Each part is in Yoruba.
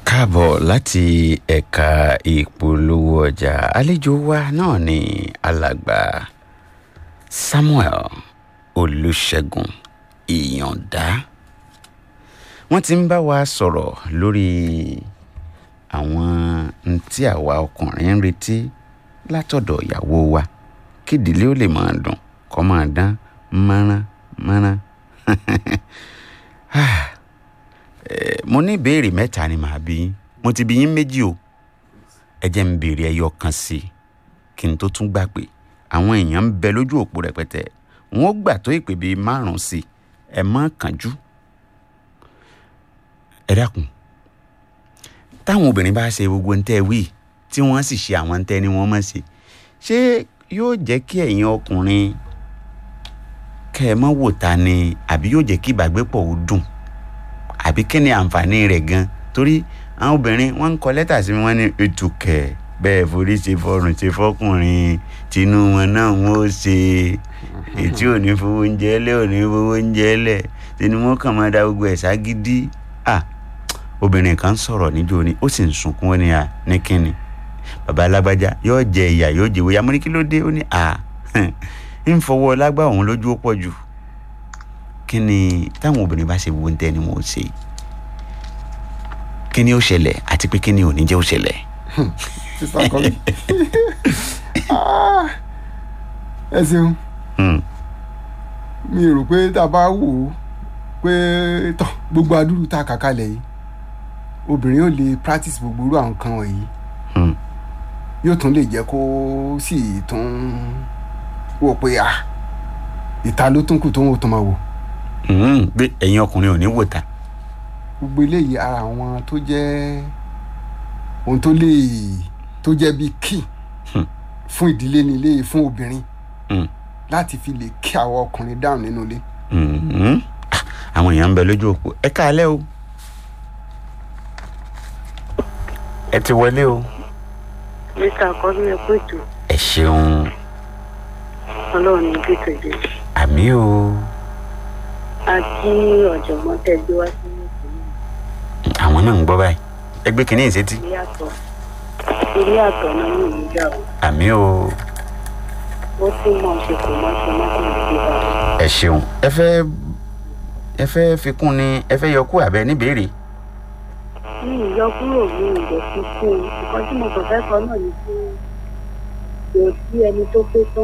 káàbọ̀ láti ẹ̀ka ìpolówó ọjà àlejò wa náà ni alàgbà samuel olùṣègùn ìyànda wọ́n ti ń bá wa sọ̀rọ̀ lórí àwọn n tí àwa ọkùnrin ń retí látọ̀dọ̀ ìyàwó wa kí ìdílé ó lè máa dùn kó máa dán mọ́rán mọ́rán mo ní ìbéèrè mẹ́ta ni màá bí yín mo ti bí yín méjì o ẹ jẹ́ n béèrè ẹyọ kan sí i kí n tó tún gbà pé àwọn èèyàn ń bẹ lójú òpó rẹpẹtẹ wọn ó gbà tó ìpè bíi márùn sí i ẹ má kánjú ẹ dákun táwọn obìnrin bá ṣe gbogbo ń tẹ́ wí tí wọ́n sì ṣe àwọn ń tẹ́ ni wọ́n mọ̀ ṣe ṣé yóò jẹ́ kí ẹ̀yin ọkùnrin kẹ́ ẹ mọ́ wò ta ni àbí yóò jẹ́ kí ìbágbépọ̀ ó dùn àbí kí ni àǹfààní rẹ̀ gan torí àwọn obìnrin wọ́n ń kọ lẹ́tà sí mi wọ́n ní ètùkẹ̀ bẹ́ẹ̀ forí ṣe fọrùn ṣe fọkùnrin tinú wọn náà wọ́n ó ṣe ètí ò ní fowó oúnjẹ lẹ̀ ò ní fowó oúnjẹ lẹ̀ tinú wọn kàn máa da gbogbo ẹ̀ ságídí à obìnrin kan sọ̀rọ̀ níjó ni ó sì ń sunkún ó ní à ní kíni bàbá alágbájá yóò jẹ ìyà yóò jẹ ìwòyà mo ní kí ló dé ó ní à ń fọwọ́ lágbá òun lójú ó pọ̀ jù kí ni táwọn obìnrin bá ṣe wo ń tẹ́ ni wọ́n ṣe kí ni ó ṣẹlẹ̀ àti pé kí ni ò ní jẹ́ ó ṣẹlẹ̀. sísá kọ́ mi ẹ ṣeun mi rò pé tá a bá wò ó pé tọ gbogbo adúrú tá a kà kalẹ̀ yìí obìnrin ò lè practice gbogbo irú àwọn kan wọ̀nyí yóò tún lè jẹ́ kó sì tún wò pé ah ìta ló tún kù tó ń wò tó máa wò pé ẹ̀yin ọkùnrin ò ní wò ta. gbogbo eléyìí ara àwọn tó jẹ́ ohun tó lè tó jẹ́ bíi key fún ìdílé ní ilé fún obìnrin láti fi lè kí àwọn ọkùnrin dáhùn nínú ilé. àwọn èèyàn ń bẹ lójú òpó ẹ káalẹ́ o ẹ ti wọlé o. mr akọni ẹ kú ètò ẹ ṣeun ọlọ́run ní bí tòjú àmì o àti ọ̀jọ̀gbọ́n tẹ́ gbé wá sí ìpínlẹ̀ àwọn náà ń gbọ́ báyìí ẹ gbé kínní ìsétí ilé àtọ̀ ilé àtọ̀ náà ní ìlú jà o àmì o ó tún mọ̀ ṣe kò mọ̀ ṣe má kàn sí bá ẹ ṣeun ẹ fẹ́ ẹ fẹ́ fi kún ni ẹ fẹ́ yọ kú àbẹ níbèrè. ní ìyọkúrò mi ìdẹ̀ fi kún un nǹkan tí mo kàn fẹ́ sọ náà ni pé kò sí ẹni tó pé tán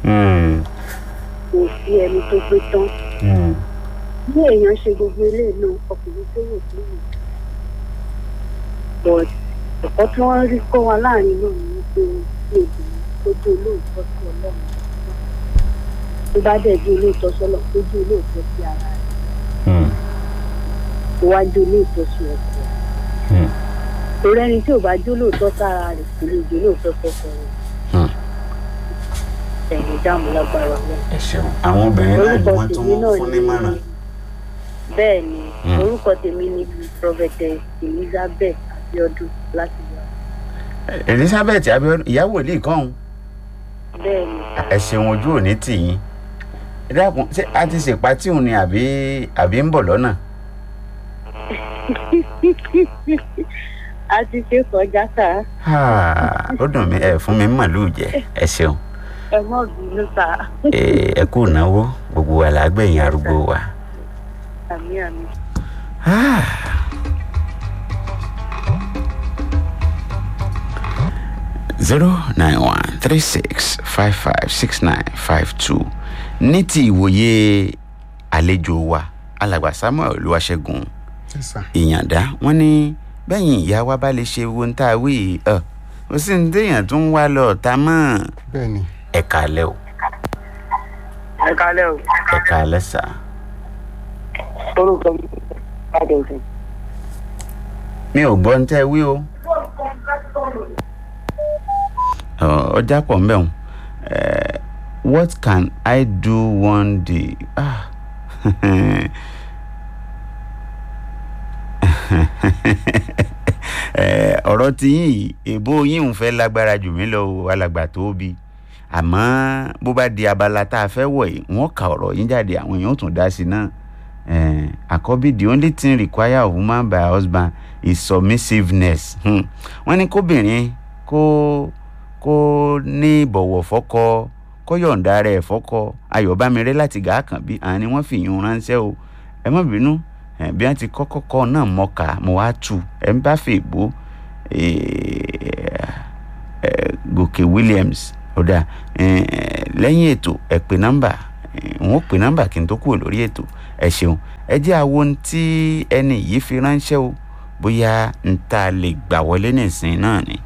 kò sí ẹni tó pé tán bí èèyàn ṣe gbogbo eléyìí náà ọkùnrin tó wò sí mi but ẹ̀kọ́ tí wọ́n rí kọ́ wọn láàrin náà ni wípé bí obìnrin tó dé olóòótọ́ sí ọlọ́run tó bá dẹ̀ dé olóòótọ́ sọ́lọ̀ tó dé olóòótọ́ sí ara rẹ̀ tó wá dé olóòótọ́ sí ọkọ rẹ̀ torí ẹni tí ò bá dé olóòótọ́ sára rẹ̀ kò lè dé olóòótọ́ sọ́kọ rẹ̀ ẹ̀yìn ìdáàmú lágbára wọn. ẹ ṣeun àwọn obìnrin náà ni orúkọ wọ́n tún tèmi náà fún ní mọ̀ràn. bẹ́ẹ̀ ni Mm. orúkọ tèmi ni prophetess elizabeth abiodun láti yọ elizabeth abiodun ìyàwó ilé kan bẹ́ẹ̀ ni ẹ ṣeun ojú òní tì yín ẹ dákun ṣé a ti ṣèpá tí òun ni àbí àbí ń bọ̀ lọ́nà. a ti ṣe kọjá ká Ah, ó dùn mí ẹ fún mi ń màlúù jẹ ẹ ṣeun ẹ mọ̀ bínú ta ẹ ẹ kú ìnáwó gbogbo wa là á gbẹ̀yìn arúgbó wa. àmì àmì. Ah. zero nine one three six five five six nine five two ní ti ìwòye àlejò wa alàgbà samuel olúwaṣẹ́gun sísá ìyàndá wọn ní bẹ́yìn ìyá wa bá lè ṣe wo ń tá a wí ẹ ó sì ń déèyàn tó ń wá lọ ọ̀tá mọ́ bẹ́ẹ̀ ni ẹ kàálẹ́ o ẹ kálẹ̀ o ẹ kàálẹ́ sà orúkọ mi adéǹsìn. mi ò gbọ́ ń tẹ́ wí o Ọ, ọjà pọ̀ ń bẹ̀ wọ́n what can I do one day ah. Eh, ọ̀rọ̀ tí yín yìí èbó yín ń fẹ́ lágbára jù mí lọ o alàgbà tó bí àmọ́ bó bá di abala tá a fẹ́ wọ̀ yìí wọ́n ka ọ̀rọ̀ yín jáde àwọn èèyàn ó tún dá sí i náà Eh, àkọ́bí the only thing required of woman by her husband is submissiveness hmm. wọ́n ní kóbìnrin kó kó ní ìbọ̀wọ̀ fọ́kọ kó yọ̀ǹda rẹ̀ fọ́kọ ayọ̀bámirẹ́ láti gàá kàn bí àwọn ni wọ́n fi yún un ránṣẹ́ o ẹ má bínú eh, bí wọ́n ti kọ́kọ́ kọ́ náà mọ́ka mo wá tù ẹ̀ ń bá fèèbó gòkè williams ọ̀dà eh, lẹ́yìn ètò ẹ pè nọ́mbà eh, n ó pè nọ́mbà kí n tó kúrò lórí ètò ẹ ṣeun ẹ jẹ́ àwo ohun tí ẹni yìí fi ránṣẹ́ o bóyá n ta lè gbà wọlé nìsín náà ni.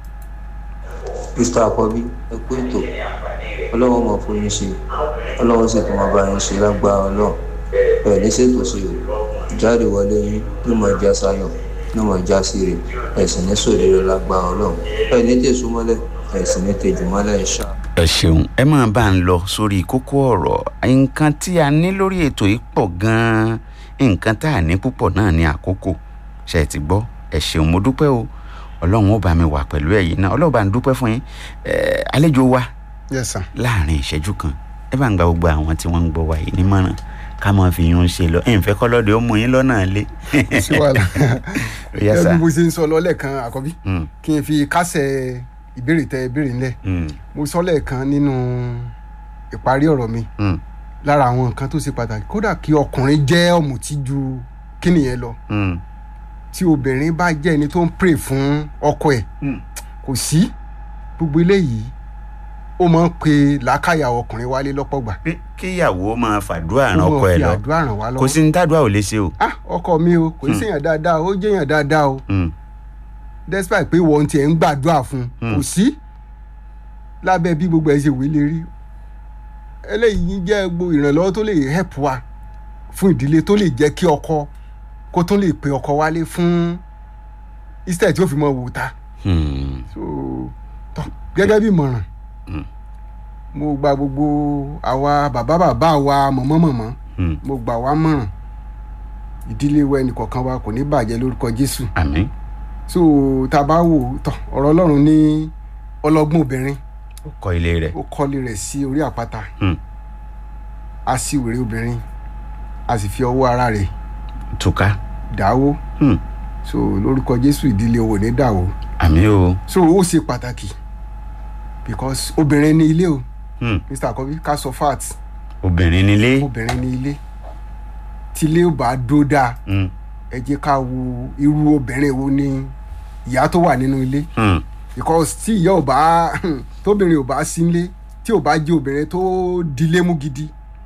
mr akọbí ẹ kú ètò ọlọ́wọ́ mọ̀ fún yín ṣe ọlọ́wọ́ sì tún máa bá yín ṣe lágbára ọlọ́run ẹ̀ ní ṣètò sí o ìjáde wọlé yín ló mọ̀ já sáyọ̀ ló mọ̀ já sí rè ẹ̀ sì ní sòrèrè lágbára ọlọ́run ẹ̀ ní tèṣú mọ́lẹ̀ ẹ̀ sì ní tèjú mọ́lẹ̀ ṣá. ẹ ṣeun ẹ máa bá ń lọ sórí kókó ọ̀rọ̀ nǹkan tí a ní lórí ètò yìí pọ̀ gan-an nǹkan tá a ní púpọ̀ náà ní àkókò ṣe é ti gbọ́ ẹ ṣeun mo dúpẹ́ o ọlọ́run ó bá mi wà pẹ̀lú ẹ̀yin náà ọlọ́run bá ń dúpẹ́ fún yín ẹ àlejò wa yes sir. láàrin ìṣẹ́jú kan ẹ bá ń gba gbogbo àwọn tí wọ́n ń gbọ́ wa yìí nímọ̀ràn ká máa fi yún un ṣe lọ ẹ̀ ń fẹ́ kọ́lọ́dẹ ó mú yín lọ́nà lé. sí wàhálà Ó yá sà. ẹ bí mo ṣe ń sọ lọ́lẹ̀ kan àkọ́bí Mm, kí n fi kásẹ̀ ìbéèrè tẹ ìbéèrè ńlẹ̀ mm, mo sọ lẹ́ẹ̀kan nínú ìparí ọ̀rọ̀ mi mm, lára àwọn nǹkan tó ṣe pàtàkì kódà kí ọkùnrin jẹ́ ọ̀mùtí ju kíni yẹn lọ mm, tí obìnrin bá jẹ́ ẹni tó ń pray fún ọkọ ẹ̀ mm. kò sí gbogbo eléyìí ó máa ń pe làákàyà ọkùnrin wálé lọ́pọ̀ gbà pé kíyàwó máa fàdúrà ràn ó ọkọ máa ẹ fi lọ àdúrà ràn wá kò lọ́wọ́ sí ní tàdúrà ò lè ṣe o. ah ọkọ mi o kò í ṣèyàn dáadáa ó jẹ́yàn dáadáa o Mm, despite pé wọ́n tiẹ̀ ń gbàdúrà fún un kò sí lábẹ́ bí gbogbo ẹ̀ ṣe wí lè rí eléyìí jẹ́ gbogbo ìrànlọ́wọ́ tó lè help wa fún ìdílé tó lè jẹ́ kí ọkọ kó tó lè pe ọkọ wálé fún instead tí ó fi mọ wò ta mm, so tọ gẹ́gẹ́ bí ìmọ̀ràn Mm. mo gba gbogbo àwa bàbá bàbá wa mọ̀mọ́ mọ̀mọ́ mm. mo gbà wá mọ̀ràn ìdílé wa ẹnìkọ̀ọ̀kan wa kò ní bàjẹ́ lórúkọ Jésù àmín so tá a bá wò tọ ọ̀rọ̀ Ọlọ́run ní ọlọ́gbọ́n obìnrin ó kọ́ ilé rẹ̀. ó kọ́lé rẹ̀ sí orí àpáta Mm. a sì wèrè obìnrin a sì fi ọwọ́ ara rẹ̀ túká. dáwó Mm. so lórúkọ Jésù ìdílé owó ní dàwó àmín o. so ó ṣe pàtàkì because obìnrin ní ilé o Mm. Mr. Akobi ká sọ fat obìnrin nílé. obìnrin ní ilé tílé ò bá dó dáa Mm, ẹ jẹ́ ká wo irú obìnrin wo ni ìyá tó wà nínú ilé mm, because tí ìyá ò bá tóbìnrin ò bá sí nílé tí ò bá jẹ́ obìnrin tó dilé mú gidi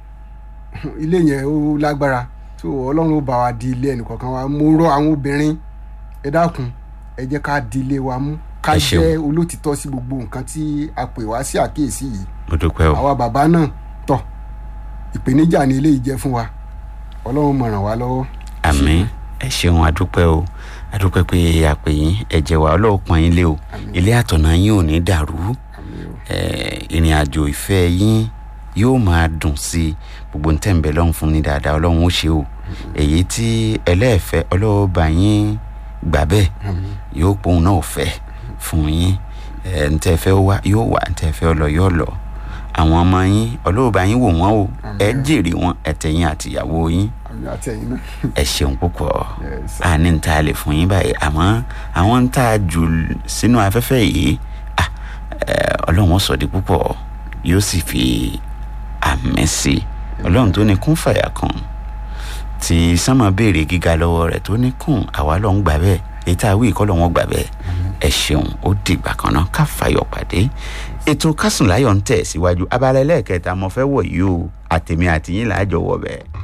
ilé yẹn ó lágbára so ọlọ́run ó bá wa di ilé ẹnìkọ̀ọ̀kan wa mo rọ àwọn obìnrin ẹ dákun ẹ jẹ́ ká di ilé wa mú ká Ẹ ṣeun. jẹ́ olótìtọ́ sí gbogbo nǹkan tí a pè wá sí àkíyèsí yìí mo dúpẹ́ o. àwa bàbá náà tọ̀ ìpèníjà ni ilé yìí jẹ́ fún wa ọlọ́run mọ̀ ràn wá lọ́wọ́. àmín ẹ ṣeun adúpẹ́ o adúpẹ́ pé àpè yín ẹ̀jẹ̀ wa ọlọ́run pọ́n yín lé o Àmín. ilé àtọ̀nà yín ò ní dàrú àmín o. eh, ìrìn àjò ìfẹ́ yín yóò máa dùn sí i gbogbo ń tẹ̀m̀bẹ̀ lọ́hùn fún ní dáadáa ọlọ́run ó ṣe o èyí tí ẹlẹ́ẹ̀fẹ́ ọlọ́run bá yín gbà bẹ́ẹ̀ àmín yóò pòun náà fẹ́ fún yín ẹ̀ ń tẹ́ fẹ́ wá yóò wá ń tẹ́ fẹ́ lọ yóò lọ àwọn ọmọ yín ọlọ́run bá yín wò wọ́n o ẹ Àmín. jèrè wọn ẹ̀tẹ̀yìn àtìyàwó yín àmín àti ẹ̀yin náà. ẹ ṣeun púpọ̀ Yes. a ní n ta lè fún yín báyìí àmọ́ àwọn ń ta jù sínú afẹ́fẹ́ yìí ah, eh, ọlọ́run ó sọ di púpọ̀ yóò sì fi àmì sí i ọlọ́run tó ní kún fàyà kan tí sánmà béèrè gíga lọ́wọ́ rẹ̀ tó ní kún àwa lọ́n gbà bẹ́ẹ̀ èyí tá a wí kọ́ lọ́wọ́ gbà bẹ́ẹ̀ ẹ ṣeun ó dìgbà kan náà ká fàyọ̀ pàdé ètò kásùnláyọ̀ ń tẹ̀ síwájú abala ẹlẹ́ẹ̀kẹta mo fẹ́ wọ̀ yìí o àtèmi àtìyín làájọ wọ̀ bẹ́ẹ̀.